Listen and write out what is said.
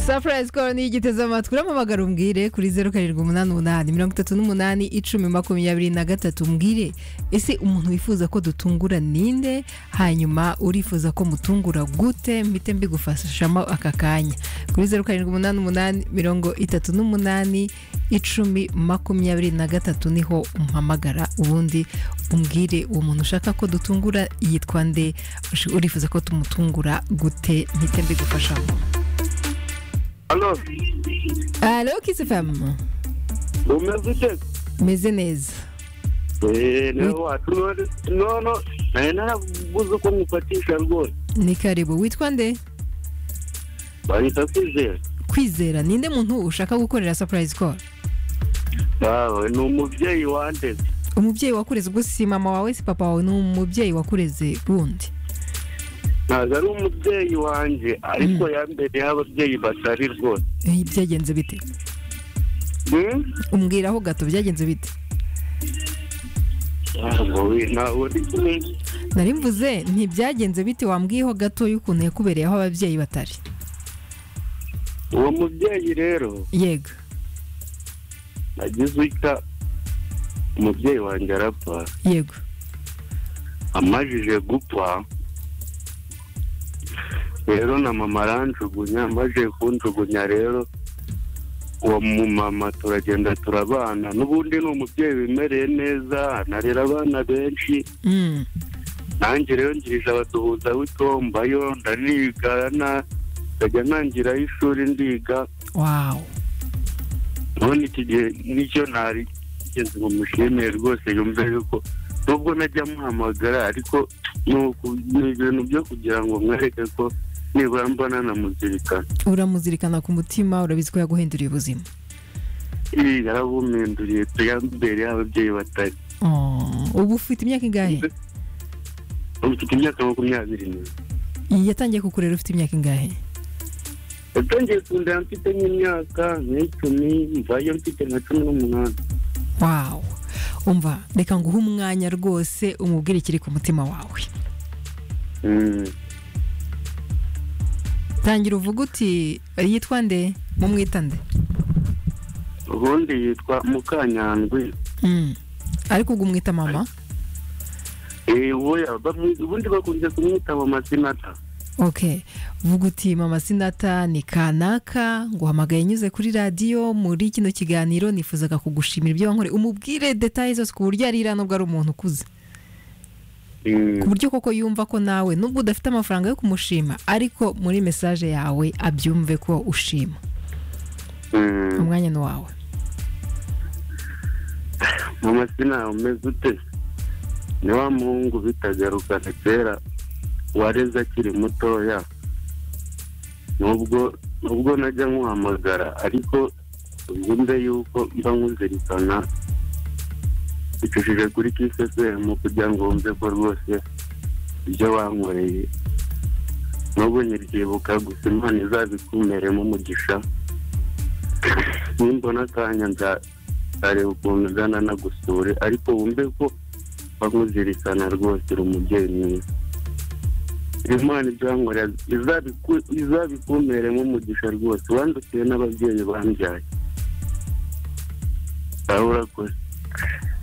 sapurayisi koro niyo ugiteze amatwi uramuhamagara umbwire kuri zeru karindwi umunani umunani mirongo itatu n'umunani icumi makumyabiri na gatatu umbwire ese umuntu wifuza ko dutungura ninde hanyuma urifuza ko mutungura gute mpite mbigufashamo aka kanya kuri zeru karindwi umunani umunani mirongo itatu n'umunani icumi makumyabiri na gatatu niho umuhamagara ubundi umbwire uwo muntu ushaka ko dutungura yitwa nde urifuza ko tumutungura gute mpite mbigufashamo Alo, alo kisifamu umeze ute? meze neza Eh, leo watu nono naye narabuze uko nkufatisha rwose ni karibu witwa nde bahita kwizera kwizera ninde muntu ushaka gukorera sapurayizi koro Awe, ni umubyeyi wandeze umubyeyi wakureze ubwo si mama wawe si papa wawe ni umubyeyi wakureze wundi ntabwo ari umubyeyi wanjye ariko yambereye ababyeyi batari rwose Eh, byagenze bite Hmm? umbwiraho gato byagenze bite Ntabwo we- ntabwo ndi kumwe nari mvuze ntibyagenze bite wambwiyeho gato y'ukuntu yakubereyeho ababyeyi batari uwo mubyeyi rero yego nagize ita umubyeyi wanjye arapfa yego amajije gupfa rero na mama aranjugunya amajije kunjugunya rero uwo mumama turagenda turabana n'ubundi ni umubyeyi wimereye neza anarera abana benshi Mm, nanjye rero ngirije abaduhuza w'itombayo ndaniga na- ndajya ntangiraho ishuri ndiga wow none iki gihe nicyo nari ngeze ngo mushimire rwose yumve yuko nubwo najya muhamagara ariko ni uku- ni ibintu byo kugira ngo mwereke ko nibura mbona namuzirikana uramuzirikana ku mutima urabizi ko yaguhinduriye ubuzima iyi yarabuminduriye tuyambere ababyeyi batari Oh, ubu ufite imyaka ingahe mfite imyaka makumyabiri n'ibiri yatangiye kukurera ufite imyaka ingahe yatangiye kundera mfite nk'imyaka nk'icumi mvayo mfite nka cumi n'umunani wow umva reka nguhe umwanya rwose umubwire ikiri ku mutima wawe Mm. tangira uvuga uti yitwa nde mumwita nde ubundi yitwa mukanyandwi Mm. ariko ubwo umwita mama Eh, oya, bamwi- ubundi bakunze kumwita mama sinata ok vuga uti mama sinata ni kanaka nguhamagaye nyuze kuri radiyo muri kino kiganiro nifuzaga kugushimira ibyo wankore umubwire detaye zose ku buryo arira nubwo ari umuntu ukuze Mm. ku buryo koko yumva ko nawe nubwo udafite amafaranga yo kumushima ariko muri mesaje yawe abyumve ko ushima Mm. umwanya ni wawe mama sina umeze ute ni wa muhungu bitagarukana kera wareze akiri mutoya nubwo nubwo najya nkuhamagara ariko wumve yuko mba nkuzirikana bicishije kuri kisesemu kugira ngo wumve ko rwose ibyo wankoreye nubwo nyiryibuka gusa imana izabikumeremo umugisha nimbona akanya nza- nzareba ukuntu nzana nagusure ariko wumve ko bakuzirikana rwose uri umubyeyi mwiza imana ibyankorera izabiku- izabikumeremo umugisha rwose wandukiye n'ababyeyi bambyaye urabura kose